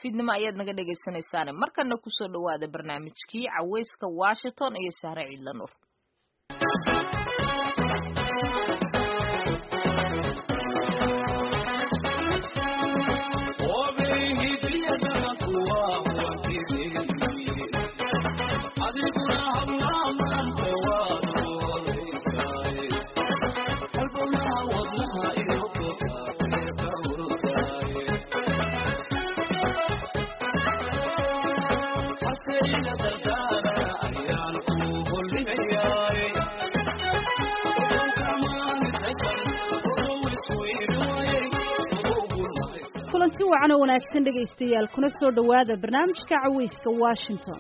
fiidnimo ayaad naga dhegaysanaysaane markana kusoo dhawaada barnaamijkii caweyska washington iyo sahre ciidla nuur kulanti wacan oo wanaagsan dhegaystayaal kuna soo dhowaada barnaamijka caweyska washington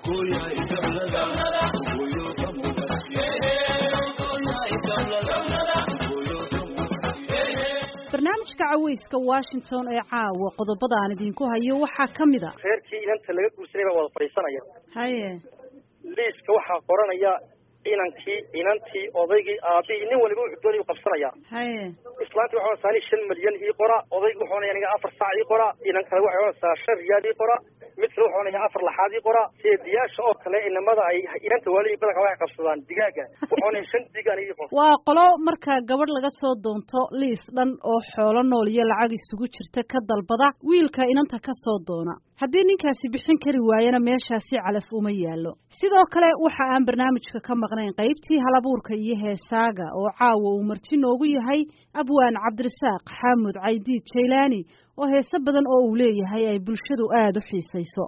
barnaamijka caweyska washington ee caawa qodobada aan idinku hayo waxaa ka mid a reerkii inanta laga guursanay baa wada fadhiisanaya haye liiska waxaa qoranaya inankii inantii odaygii aabihii nin waliba wuxuu doonay u qabsanaya haye islaantii waxay onaysaa nin shan milyan ii qora odaygi wuxuu onaya aniga afar saac ii qora inan kale waxay onaysaa shan riyaal ii qora mid kale wuxuu onaya afar laxaad ii qora seediyaasha oo kale inamada ay inanta waalihii badanka waxay qabsadaan digaaga wuxuu onaya shan digaan ii qor waa qolo marka gabadh laga soo doonto liis dhan oo xoolo nool iyo lacag isugu jirta ka dalbada wiilka inanta ka soo doona haddii ninkaasi bixin kari waayana meeshaasi calaf uma yaallo sidoo kale waxa aan barnaamijka ka maqnayn qaybtii halabuurka iyo heesaaga oo caawa uu marti noogu yahay abwaan cabdirasaaq xaamud caydiid jaylaani oo heese badan oo uu leeyahay ay bulshadu aada u xiisayso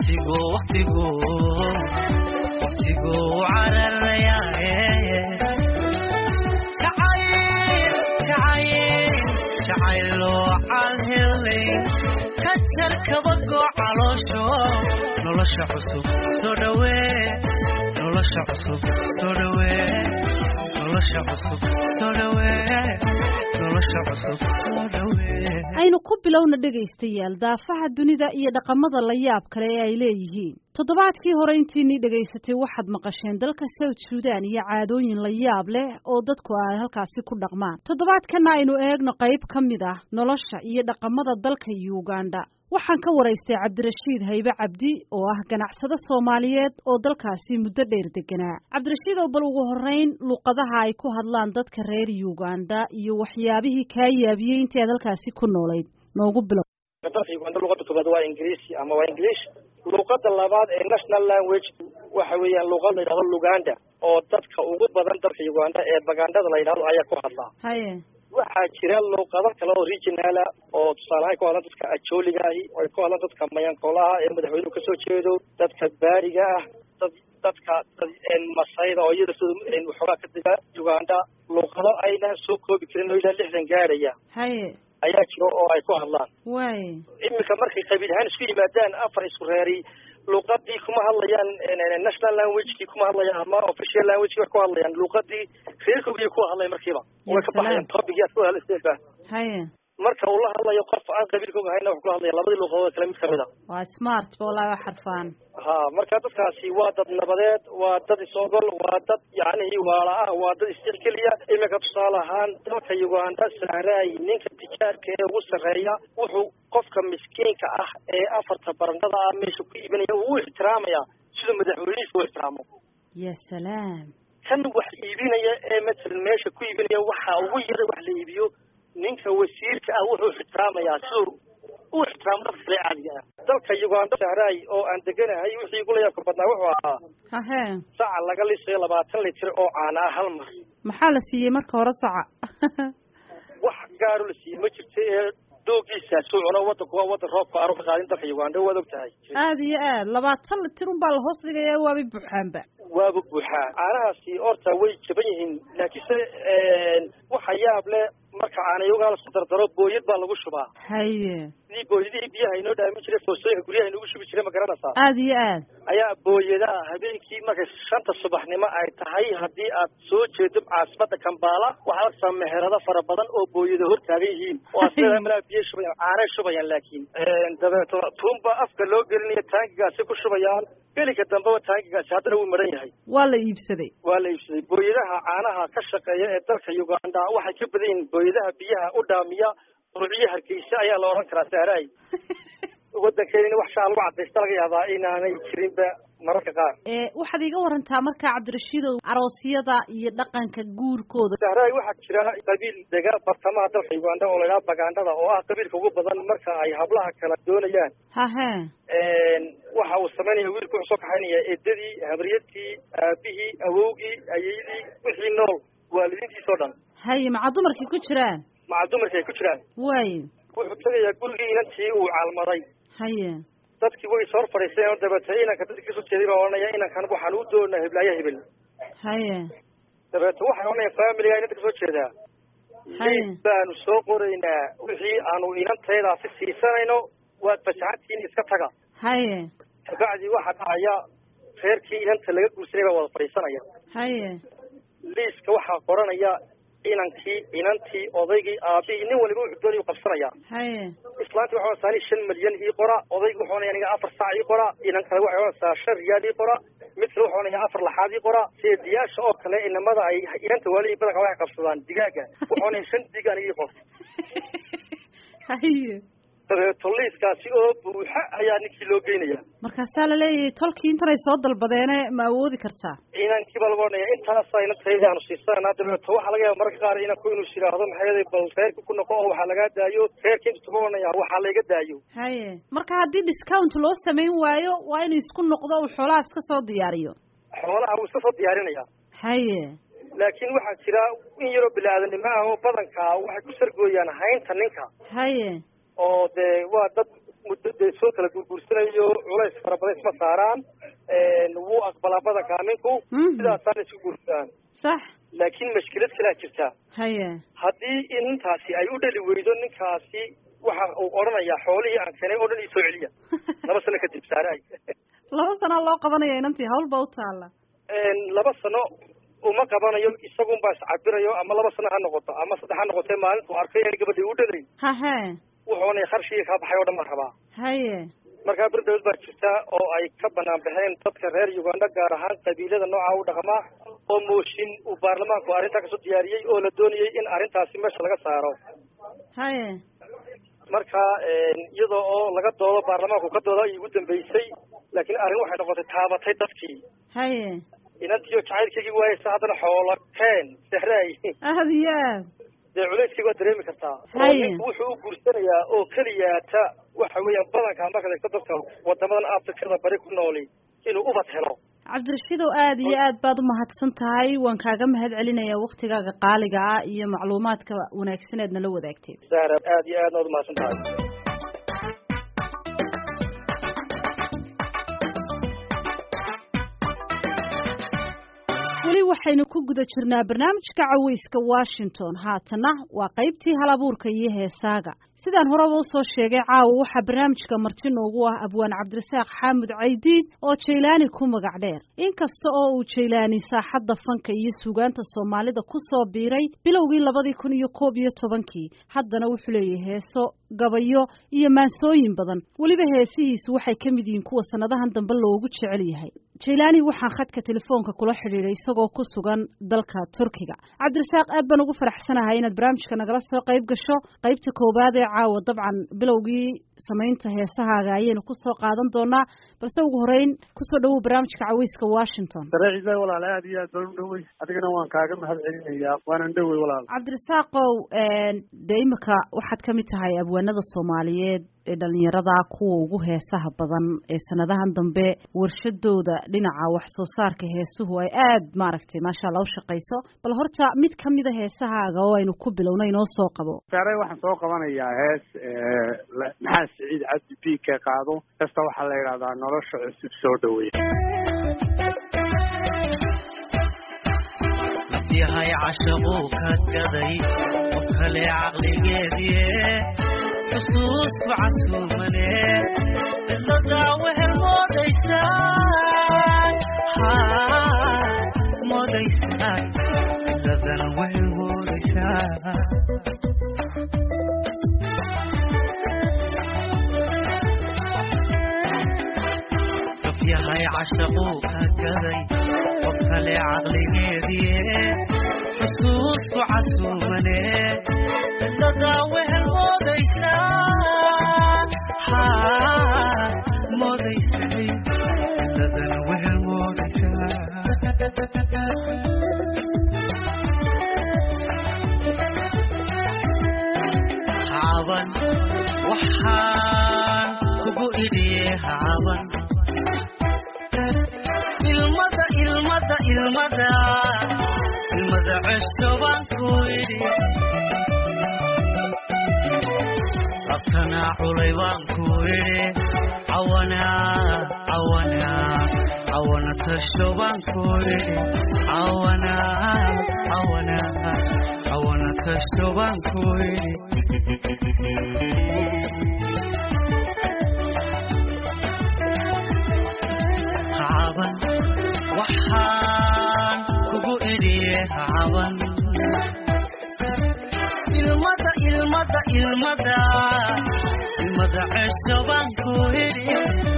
kajarkabagoo caloosho nolosha cusub soo dhawee nolosha cusub soo dhawee nolosha cusub soo dhawee nolosha cusub soo dhawee aynu ku bilowna dhegaystayaal daafaha dunida iyo dhaqamada la yaab kale ee ay leeyihiin toddobaadkii hore intiinii dhegaysatay waxaad maqasheen dalka south sudan iyo caadooyin la yaab leh oo dadku ay halkaasi ku dhaqmaan toddobaadkana aynu eegno qayb ka mid ah nolosha iyo dhaqamada dalka uganda waxaan ka waraystay cabdirashiid haybe cabdi oo ah ganacsado soomaaliyeed oo dalkaasi muddo dheer deganaa cabdirashiid oo bal ugu horreyn luuqadaha ay ku hadlaan dadka reer uganda iyo waxyaabihii kaa yaabiyey intii aad halkaasi ku noolayd noogu bilow dalka uganda luqada koobaad waa ingiriisi ama waa english luqada labaad ee national language waxa weeyaan luqad la yidhahdo luganda oo dadka ugu badan dalka uganda ee bagandhada la yidhahdo ayaa ku hadlaa haye waxaa jira luuqado kale oo regionala oo tusaalehaan ku hadlan dadka ajooliga ahi oo ay ku hadlan dadka mayankoolaha ee madaxweynuhu kasoo jeedo dadka baariga ah dad dadka masayda oo iyada sida waxoogaa ka dega uganda luuqado aynan soo koobi karin oo ilaa lixdan gaadhaya haye ayaa jiro oo ay ku hadlaan way iminka markay qabiil ahaan isku yimaadaan afar isku reeri luuqadii kuma hadlayaan national languagekii kuma hadlayaan ama official languageki way ku hadlayaan luuqadii reerkoogii ku hadlay markiiba way ka baxayaan topicii aad ku hadlaysa haye marka uu la hadlayo qof aan qabiilkooga hayna wuxuu kula hadlaya labadii luuqadood kale mid kamid a waa smart ba wallaahi waa xarfaan ha marka dadkaasi waa dad nabadeed waa dad is-ogol waa dad yacnihii waala ah waa dad isjecgeliya iminka tusaale ahaan dalka uganda sahraay ninka tijaarka ee ugu sarreeya wuxuu qofka miskiinka ah ee afarta barandada ah meesha ku iibinaya uu u ixtiraamaya siduu madaxweynihiisa u ixtiraamo ya salaam kan wax iibinaya ee matalan meesha ku iibinaya waxa ugu yara wax la iibiyo ninka wasiirka ah wuxuu ixtiraamayaa siduu u ixtiraamo dadka kale caadiga ah dalka uganda sahraay oo aan deganahay wixii igula yaabka badnaa wuxuu ahaa hahe saca laga lisayo labaatan litir oo caana ah hal mar maxaa la siiyey marka hore saca wax gaaro la siiyey ma jirto ee doogiisa suu cuno wadanku waa wadan roobka aanu ka qaadin dalka uganda waad og tahay aada iyo aad labaatan litir un baa la hoos dhigayaa waabay buuxaanba waaba buuxaa caanahaasi horta way jaban yihiin laakiinse waxa yaab leh marka caanayogaa lasku dardaro booyad baa lagu shubaa haye sidii booyadihii biyaha inoo dhaamin jiray foostooyinka guryaha inoogu shubi jiray ma garanaysaa aada iyo aad ayaa booyadaha habeenkii markay shanta subaxnimo ay tahay haddii aad soo jeedo caasimada kambaala waxaad arkaysaa meherado fara badan oo booyada hor taagan yihiin oo asleedahay malaa biyo shubayaan caanay shubayaan laakiin dabeeto tuunba afka loo gelinayo taangigaasi ku shubayaan gelinka dambeba taangigaasi haddana wuu maran yahay waa la iibsaday waa la iibsaday booyadaha caanaha ka shaqeeya ee dalka uganda waxay ka badan yihiin booyadaha biyaha u dhaamiya ruuciyo hargeysa ayaa la odhan karaa sahraay waddankeena wax shaa lagu cadaysta laga yaabaa inaanay jirinba mararka qaar waxaad iiga warantaa marka cabdirashiidow aroosyada iyo dhaqanka guurkooda sahraay waxaa jira qabiil dega bartamaha dalka uganda oo laydhaha bagandhada oo ah qabiilka ugu badan marka ay hablaha kala doonayaan hahe waxa uu samaynaya wiilku wuxuu soo kaxaynaya eedadii habriyadtii aabihii awowgii ayeydii wixii nool waalidiintiisoo dhan haye maca dumarkii ku jiraan maca dumarkii ay ku jiraan waayo wuxuu tegayaa gurigii inantii uu caalmaday haye dadkii way soo fadhiisteen oo dabeete inanka dadkii kasoo jeeday baa odhanaya inankan waxaan u doonaa heblaaya hebel haye dabeete waxay odhanaya familiga inanta kasoo jeedaa haye baanu soo qoraynaa wixii aanu inantaydaasi siisanayno waad fasaxantihiin iska taga haye kabacdi waxaa dhacaya reerkii inanta laga guursanay baa wada fadhiisanaya haye liiska waxaa qoranaya inankii inantii odaygii aabihii nin waliba wuxuu doonaya u qabsanaya haye islaantii waxay odhanaysaa shan milyan ii qora odaygi wuxuu odhanaya aniga afar saac ii qora inan kale waxay odhanaysaa shan riyaal ii qora mid kale wuxuu odhanaya afar laxaad ii qora seediyaasha oo kale inamada ay inanta waalihi badanka waxay qabsadaan digaaga wuxuu odhanaya shan dig aniga ii qor haye dabeeto liiskaasi oo buuxa ayaa ninkii loo geynaya markaasaa laleeyahay tolkii intanay soo dalbadeene ma awoodi kartaa inankii baa lagu odhanaya intaasa inantayda aanu siisananaa dabeeto waxaa laga yaaba mararka qaar inanku inuu is yidhaahdo maxay bal reerka ku noqo oo waxaa lagaa daayo reerka intu tuga odhanaya waxaa layga daayo haye marka haddii discount loo samayn waayo waa inuu isku noqdo uu xoolaha iska soo diyaariyo xoolaha wuu iska soo diyaarinaya haye laakiin waxaa jira in yaroo bini-aadanimo ah oo badanka waxay ku sargooyaan haynta ninka haye oo dee waa dad muddo dee soo kala guurguursanayo culays fara badan isma saaraan wuu aqbalaa badankaa ninku Mhm. sidaasaana isku guursadaan sax laakiin mashkilad kalaa jirta haye haddii intaasi ay u dhali weydo ninkaasi waxa uu odhanayaa xoolihii aan keenay oo dhan ii soo celiya laba sano kadib saaraay laba sanaa loo qabanaya inantii hawl baa u taalla laba sano uma qabanayo isagunbaa iscabirayo ama laba sano ha noqoto ama saddex ha noqotee maalintu arkay inay gabadhii u dhalayn hahe wuxuu odhanaya qarshigii kaa baxay oo dhan baan rabaa haye markaa berdawad baa jirta oo ay ka banaan baxeen dadka reer uganda gaar ahaan qabiilada nooca u dhaqmaa oo mooshin uu baarlamaanku arrintaa kasoo diyaariyey oo la doonayey in arrintaasi meesha laga saaro haye marka iyadoo oo laga doodo baarlamaanku ka dooda ayay ugu dambeysay laakiin arrin waxay noqotay taabatay dadkii haye inantiioo jacaylkaygii waayeysa haddana xoolo keen sehraay aad iyo aad dee culayskii waa dareemi kartaa oo Haye. ninku wuxuu u guursanayaa oo keliyaata waxa weeyaan badanka marka eegto dadka wadamadan afrikada bari ku nooli inuu ubad helo cabdirashiidow aad iyo aad baad u mahadsan tahay waan kaaga mahad celinayaa waktigaaga qaaliga ah iyo macluumaadka wanaagsan eed nala wadaagteed zahra aad iyo aadna waad umahadsan tahay weli waxaynu ku guda jirnaa barnaamijka caweyska washington haatana waa qaybtii hal abuurka iyo heesaaga sidaan horeba usoo sheegay caawa waxaa barnaamijka marti noogu ah abwaan cabdirasaaq xaamud caydiid oo jaylaani ku magac dheer inkasta oo uu jaylaani saaxadda fanka iyo suugaanta soomaalida ku soo biiray bilowgii labadii kun iyo koob iyo tobankii haddana wuxuu leeyahay heeso gabayo iyo maansooyin badan weliba heesihiisu waxay ka mid yihiin kuwa sannadahan dambe loogu jecel yahay jaylaani waxaan khadka telefoonka kula xidhiidhay isagoo ku sugan dalka turkiga cabdirasaaq aad baan ugu faraxsanahay inaad barnaamijka nagala soo qayb gasho qaybta koowaad ee caawa dabcan bilowgii samaynta heesahaaga ayaynu kusoo qaadan doonaa balse ugu horeyn kusoo dhawow barnaamijka caweyska washington dareeciisa walaal aad iyo aad baan u dhowey adigana waan kaaga mahad celinayaa waanan dhowey walaal cabdirasaaqow dee imika waxaad ka mid tahay abwaanada soomaaliyeed ee dhalinyarada kuwa ugu heesaha badan ee sanadahan dambe warshadooda dhinaca wax soo saarka heesuhu ay aad maaragtay maasha allah u shaqayso bal horta mid kamida heesahaaga oo aynu ku bilowna inoo soo qabo saare waxaan soo qabanayaa hees maxaa siciid cabdi b ka qaado heesta waxaa la yidhahdaa nolosha cusub soo dhaweey yahay cashaquu ka gaday qof kale caqligeediie xusuusku casuumane qisadaa wehel moodaysaan moodaysaan qisadana wehel moodaysaan qof yahay cashaquu ka gaday qof kale caqligeediie xusuusku casuumane qisadaa wehel moodaysaa idhiye hacaban ilmada ilmada ilmada ilmada cesho baan ku idhi abtanaa culay baan ku idhi cawana cawana cawana tasho baan ku idhi cawana cawana cawana tasho baan ku idhi hacaban waxaan kugu idhiye hacaban ilmada ilmada ilmada ilmada cesho baan ku idhi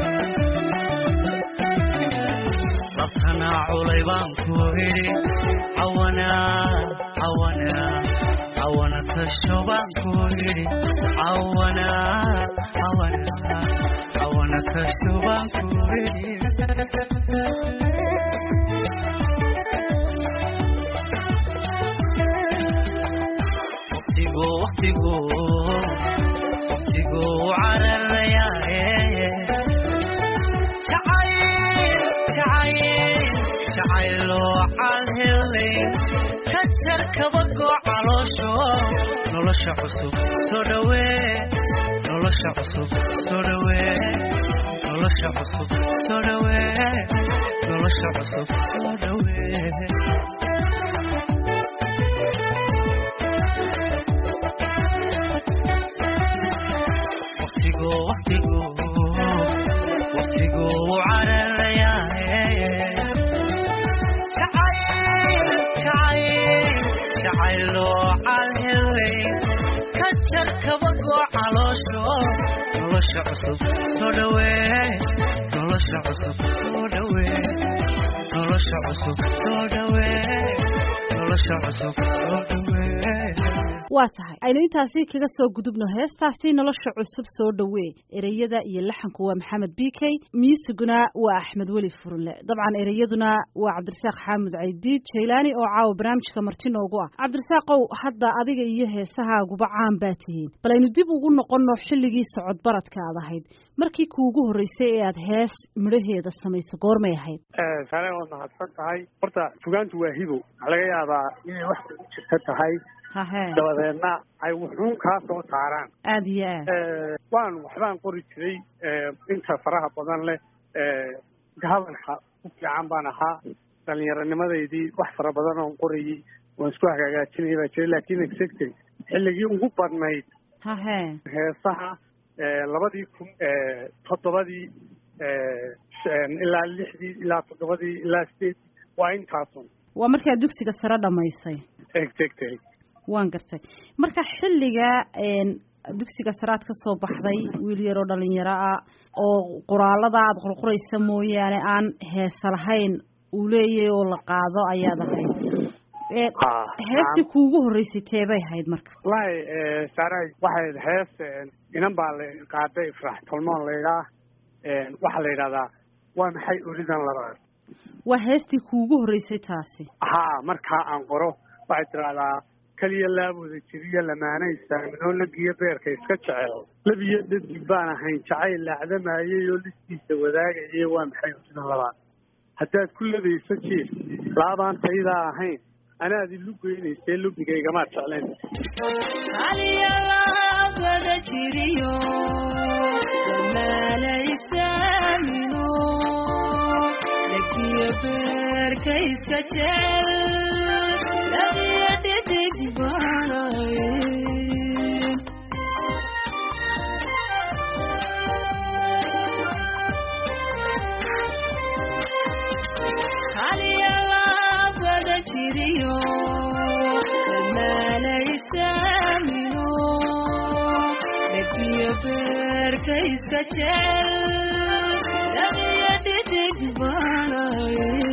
labtanaa culay baan ku idhi cawana cawana cawana tasho baan ku idhi cawana cawana cawana tasho baan ku idhi waqtigu waqtigu waqtigu cararayaaye jacayl jacayl jacayloo calhelay ka jar kabagoo caloosho nolosha cusub soo dhawee nolosha cusub soo dhawee nolosha cusub soo dhawee nolosha cusub soo dhawee waqtigu waqtigu waqtigu cararayaaye jacayl jacayl jacayloo calhelay ka jar kabagoo caloosho nolosha cusub soo dhawee nolosha cusub soo dhawee nolosha cusub soo dhawee nolosha cusub soo dhawee waa tahay aynu intaasi kaga soo gudubno heestaasi nolosha cusub soo dhowee ereyada iyo laxanku waa maxamed b k muusiguna waa axmed weli furunle dabcan ereyaduna waa cabdirasaaq xaamud caydiid jaylaani oo caawa barnaamijka marti noogu ah cabdirasaaqow hadda adiga iyo heesahaaguba caan baa tihiin bal aynu dib ugu noqonno xilligii socod baradka aad ahayd markii kuugu horreysay ee aad hees midhaheeda samayso goormay ahayd sare waad mahadsan tahay horta fugaantu waa hibow waxaa laga yaabaa inay wax ku jirta tahay hahe dabadeedna ay wuxuun kaa soo saaraan aada iyo aad waan waxbaan qori jiray inta faraha badan leh hadalka ku fiican baan ahaa dhallinyaronimadeydii wax fara badan oon qorayey waan isku hagaagaajinaya baa jiray laakiin exactly xilligii ugu badnayd hahe heesaha labadii kun toddobadii ilaa lixdii ilaa toddobadii ilaa sideed waa intaasun waa markaa dugsiga sare dhamaysay exactly waan gartay marka xilliga dugsiga saraad ka soo baxday wiil yaroo dhalinyaro ah oo qoraalada aada qorqoraysa mooyaane aan heesa lahayn uu leeyahay oo la qaado ayaad ahayd heestii kuugu horreysay teebay ahayd marka wallaahi saaray waxay hees inan baa la qaaday ifraax tolmoon laydhaa waxaa la yidhahdaa waa maxay oridan labaad waa heestii kuugu horreysay taasi haa markaa aan qoro waxay tidahdaa keliya laabooda jiriyo lamaanay saaminoo lagiyo beerka iska jecel labiyo dhadig baan ahayn jacayl laacdamayay oo listiisa wadaagayay waa maxay oridan labaad haddaad ku ladayso jiif laabaan taydaa ahayn anaad ilu geynaysee lubigaygamaad jeclayn aliyalaabada jiriyo dhammaanaysaamino lagiyo beerka iska jecel labiyo dhidig baanay aliyalaabada jiriyo dhammaanaysaamino lagiyo beerka iska jecel labiyo dhidig baanay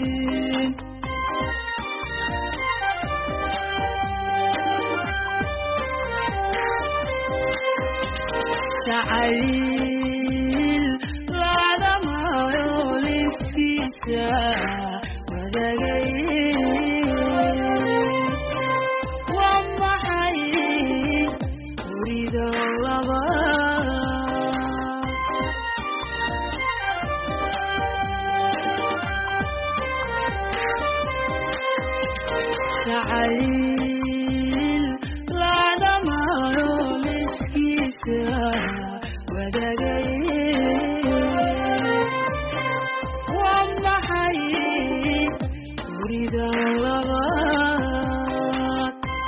jacayl laadamayo liskiisa wadagay waa maxay urido laba jacayl laadamayo liskiisa wadagay waa maxay guriga labaad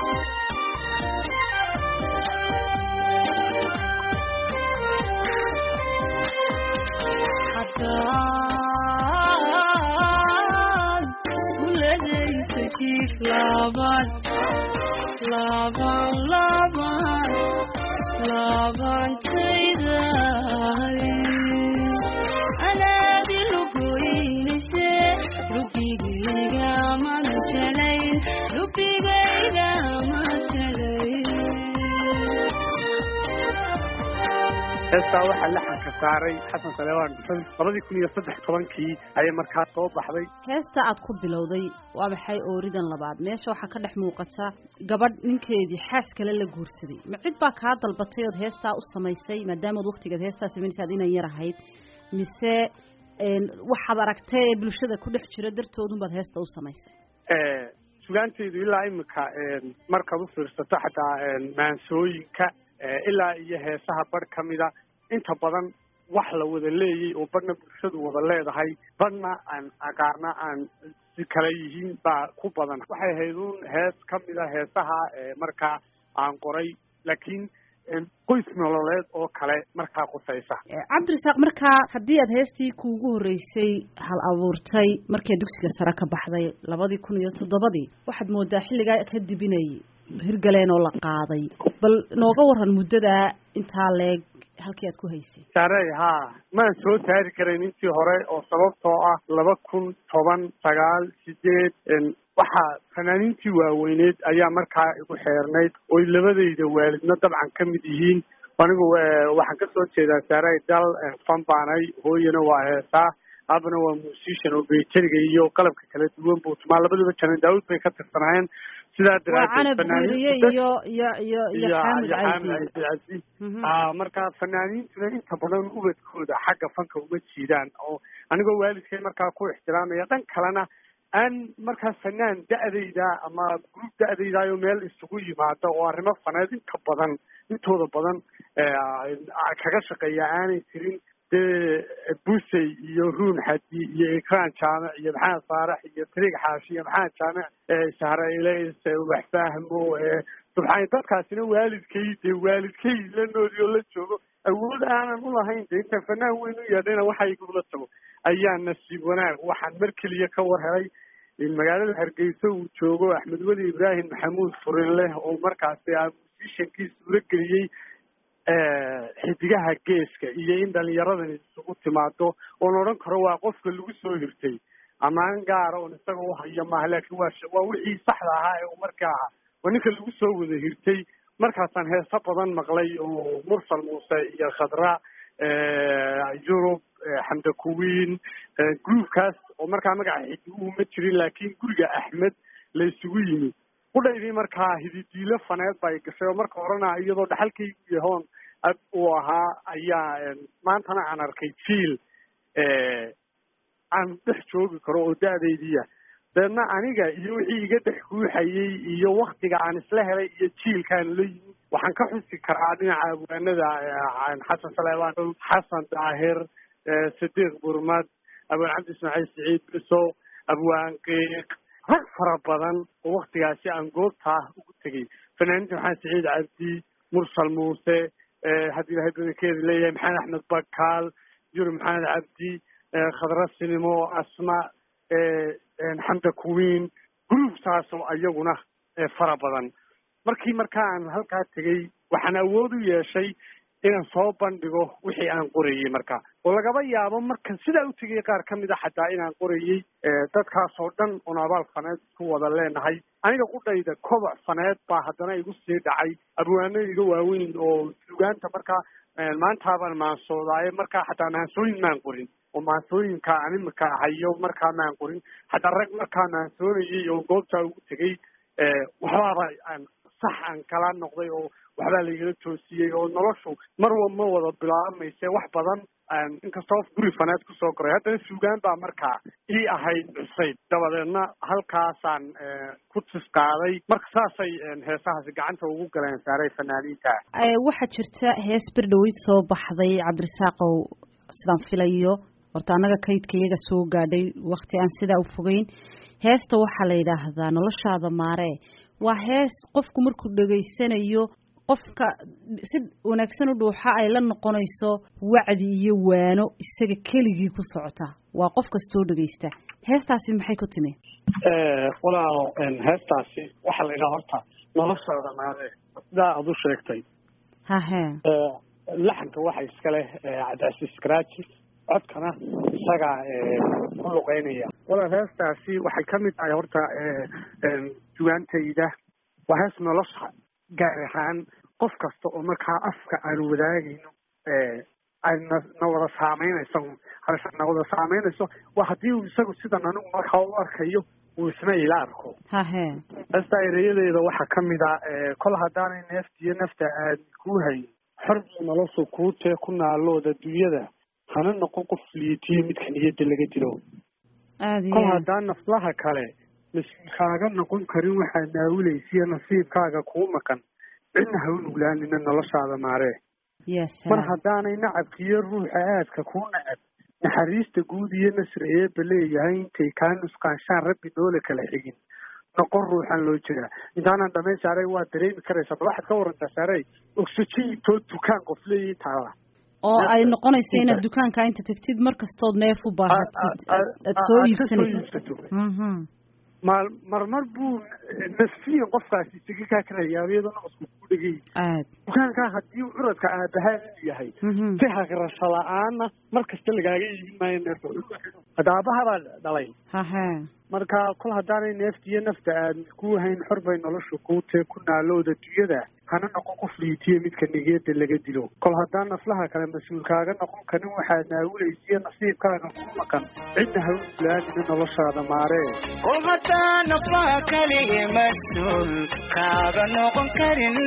haddaan kuladaysa jiif laban laban laban labantayday anaadi lugoynayse lubigayga manjalayn lubigayga manjalayn heestaa waxaa laxanka saaray xasan saleebaan dhuxul labadii kun iyo saddex tobankii ayay markaa soo baxday heesta aad ku bilowday waa maxay ooridan labaad meesha waxaa ka dhex muuqata gabadh ninkeedii xaas kale la guursaday ma cid baa kaa dalbatay ood heestaa u samaysay maadaamaad waktigeed heestaa samaynaysaad inan yar ahayd mise een, waxaad aragtay ee bulshada ku dhex jira dartoodunbaad heesta u samaysay sugaantaydu ilaa imika markaad u fiirsato xataa maansooyinka eh, ilaa iyo heesaha badh ka mida inta badan wax la wada leeyay oo badhna bulshadu wada leedahay badhna aan qaarna aan si kale yihiin baa ku badan waxay ahayd un hees ka mida heesaha eh, markaa aan qoray laakiin em, qoys nololeed oo kale markaa qusaysa Eh, cabdirasaaq markaa haddii aad heestii kuugu horreysay hal abuurtay markii dugsiga sare ka baxday labadii kun iyo toddobadii waxaad moodaa xilligaa kadib inay hirgaleen oo la qaaday bal nooga waran muddadaa intaa leeg halkii aad ku haysay saarey haa maan soo saari karayn intii hore oo sababtoo ah laba kun toban sagaal sideed en, waxaa fanaaniintii waaweyneed ayaa markaa igu xeernayd oy labadayda waalidna dabcan ka mid yihiin anigu eh, waxaan kasoo jeedaa saarey dal eh, fan baanay hooyana waa heesaa aabana waa musician oo beteriga iyo qalabka kala duwan buu tumaa labadaba janan daawud bay ka tirsanaayeen sidaa waa canab daraadeed guuriye fanaaniintu iyo iyo iyo iyo xaamud iyo caydi xaamid cabdi Mhm. ah marka fanaaniintuna inta badan ubadkooda xagga fanka uma jiidaan oo anigoo waalidkay markaa ku ixtiraamaya dhan kalena aan markaa fanaan da-dayda ama gruub da-daydayo meel isugu yimaado oo arrimo faneed inta badan intooda badan eh, kaga shaqeeya aanay jirin dee busey iyo ruun xadi iyo ikraan jaamic iyo maxamed faarax iyo tariig xaashi iyo maxamed jaamic eh, sahrayle wax fahmo eh, subxaan dadkaasina waalidkay dee waalidkay la nooli oo la joogo awood aanan ulahayn de intaan fanaan weyn u yeedhayna waxa igula tago ayaa nasiib wanaag waxaan mar keliya ka war helay in magaalada hargeysa uu joogo axmed weli ibraahim maxamuud furin leh oo markaasi ah musishankii suuro geliyey xidigaha geeska iyo in dhalinyaradani isugu timaado oon odhan karo waa qofka lagu soo hirtay ammaan gaara oon isaga uhayo maaha laakiin waa sh- waa wixii saxda ahaa ee uu markaa ahaa waa ninka lagu soo wada hirtay markaasaan heeso badan maqlay oo mursal muuse iyo khadra yurub xamda kuwiin groupkaas oo markaa magaca xidiguhu ma jirin laakiin guriga axmed la isugu yimi qudhaydii markaa hididiilo faneed bay gashay oo marka horena iyadoo dhaxalkaygu yahoon ab uu ahaa ayaa maantana aan arkay jiil aan dhex joogi karo oo da-daydiya deedna aniga iyo wixii iga dhex guuxayey iyo waktiga aan isla helay iyo jiilkaan la yimi waxaan ka xusi karaa dhinaca abwaanada xasan saleebaan xasan daahir sadiiq burmad abwaan cabdi ismaaciil siciid biso abwaan qiiq rag fara badan oo waktigaasi aan goobtaa ugu tegay fanaaniinta maxamed siciid cabdi mursal muuse haddii ilahay badankeeda leeyahay maxamed axmed bakaal yuri maxamed cabdi khadra sinimo asma xamda kuwiin groupsaas oo iyaguna fara badan markii markaa aan halkaa tegey waxaan awood u yeeshay inaan soo bandhigo wixii aan qorayey marka oo lagaba yaabo markan sidaa u tegay qaar ka mid a xataa inaan qorayey dadkaas oo dhan oon abaal faneed isku wada leenahay aniga qudhayda koboc faneed baa haddana igu sii dhacay abwaano iga waaweyn oo sugaanta markaa maantaabaan maansoodaye markaa xataa maansooyin maan qorin oo maansooyinka aan imika hayo markaa maan qorin xataa rag markaa maansoonayay oo goobtaa ugu tegey waxbaaba aan sax aan kala noqday oo waxbaa laigala toosiyey oo noloshu mar wa ma wada bilaabamayse wax badan inkastoo guri faneed kusoo koray haddana suugaan baa markaa ii ahayd cusayd dabadeedna halkaasaan ku tis qaaday marka saasay heesahaasi gacanta ugu galeen saaray fanaaniinta waxaa jirta hees berdhaweyd soo baxday cabdirasaaqow sidaan filayo horta annaga kaydka iyaga soo gaadhay wakti aan sidaa u fogeyn heesta waxaa la yidhaahdaa noloshaada maaree waa hees qofku markuu dhegaysanayo qofka si wanaagsan u dhuuxa ay la noqonayso wacdi iyo waano isaga keligii ku socota waa qof kastoo dhegaysta heestaasi maxay ku timi walaalo heestaasi waxaa la yidhaha horta noloshooda maare sidaa aad u sheegtay hahe laxanka waxa iska leh cabdicasiis karaaji codkana isagaa ku luqeynaya walaal heestaasi waxay ka mid tahay horta duwaantayda waa hees nolosha gaar ahaan qof kasta oo markaa afka aan wadaagayno ayna na wada saameynayso halse na wada saameynayso waa haddii uu isagu sidan anigu markaa u arkayo uu isna ila arko hahe heesta ereyadeeda waxaa ka mid a kol haddaanay neeftiyo nafta aad kuu hayn xor buu noloshu kuu tee ku naalooda dunyada hana noqon qof liitiyo midka niyadda laga dilo aada kol iyo haddaan naflaha kale mas-uulkaaga noqon karin waxaad naawilaysiyo nasiibkaaga kuu maqan cidna ha u nuglaanina noloshaada maaree ya mar salaam haddaanay nacabkiiyo ruuxa aadka kuu nacab naxariista guud iyo nasri eebba leeyahay intay kaa nusqaanshaan rabbi noole kala xigin noqon ruuxan loo jiraa intaanan dhamayn saaray waa dareemi karaysaa bal waxaad ka warantaa saaray oxygenitoo dukaan qof leeyihi taala oo ay neefta- noqonaysa inaad inta- dukaanka inta tagtid mar kastood neef u baahatid aad- aad- aad soo aad ka soo iibsanaysid iibsato mhm maal marmar buu nafsiyan qofkaasi isaga kaa karayaa iyadoo naqasku ku dhegay aad dukaankaa haddii uu curadka aabahaan inuu yahay mhm si hagrasho la-aana mar kasta lagaaga iibin maayo neefta hadda aabahabaa dhalay hahe marka kol haddaanay neefta iyo nafta aad ku hayn xor bay nolosha kuu tee ku naalooda dunyada hana noqon qof liitiyo midka nigeeda laga dilo kol haddaan naflaha kale mas-uulkaaga noqon karin waxaad naawilaysiyo nasiibkaaga ku maqan cidna ha u ulaanina noloshaada maaree kol haddaan naflaha kaliya mas-uul kaaga noqon karin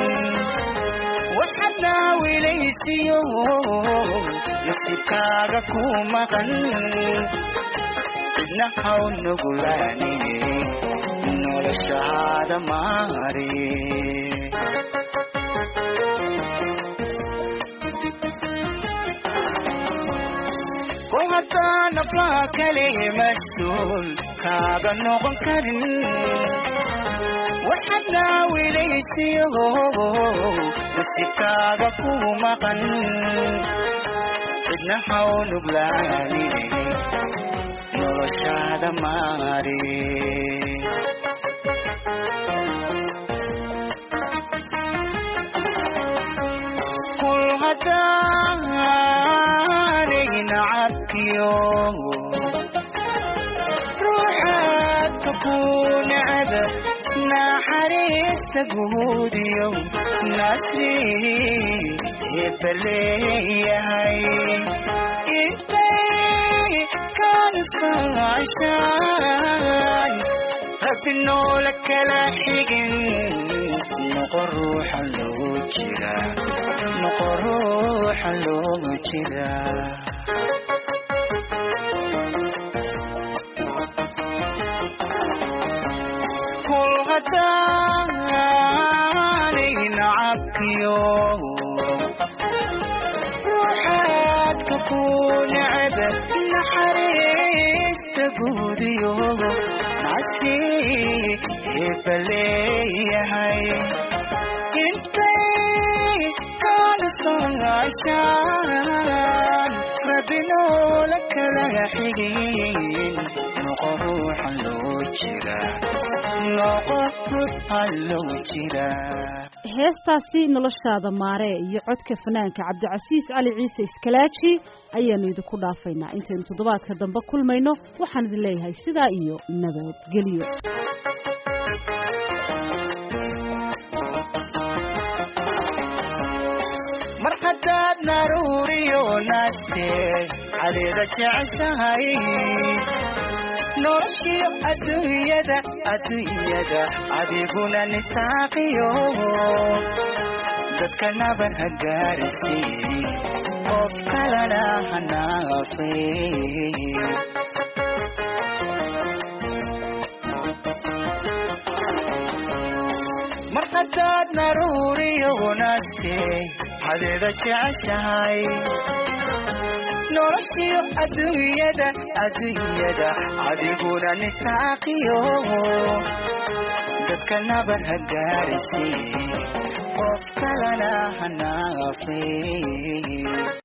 waxaad naawilaysiyo nasiibkaaga ku maqan cidna haw nugulaanine noloshaada maare kol haddaan naflaha kaliya mas-uul kaaga noqon karin waxaad naawilaysiyo nasiibkaaga ku maqan cidna haw nuglaanine noloshaada maare kul haddaanay nacabkiyo ruuxaadka ku necba naxariista guudiyo nasri hebaleeyahay intay kanisqaashaan rabbi noola kala xigin noqo ruuxa loo jira noqo ruuxa loo jira kul haddaanay nacabkiyo ruuxaadka ku necba naxariista guudiyo nasi hebaleeyahay intay kanisqaashaan rabbi noola kala xigin noqo ruuxa loo jira noqo ruuxa loo jira heestaasi noloshaada maare iyo codka fanaanka cabdicasiis cali ciise iskalaaji ayaanu idinku dhaafaynaa intaynu toddobaadka dambe kulmayno waxaan idin leeyahay sidaa iyo nabadgelyo mar haddaad naruuriyo naaste cadeeda jeceshahay noloshiyo adduunyada adduunyada adiguna nisaaqiyo dadka naban ha gaarisiin qof kalena hanaafay mar haddaad naruuriyo wanaagtee hadeeda jeceshahay noloshiyo adduunyada adduunyada adiguna nisaaqiyo dadka nabar ha gaarisay qof kalena hanaafay